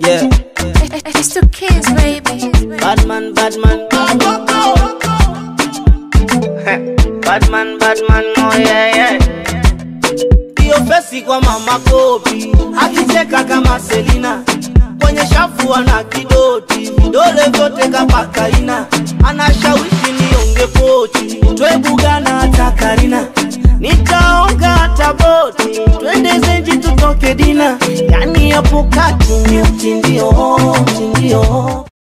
Yeah. It's two kids, baby. Bad man, bad man. bad man, bad man, oh yeah, yeah. Hiyo fesi kwa mama kopi, akicheka kama Selina, kwenye shafu ana kidoti, vidole vyote kapakaina, anashawishi nionge pochi, twebugana hata Karina, nitaonga hata boti, twende zenji tutoke dina, yani hapo kati ni mtindio, mtindio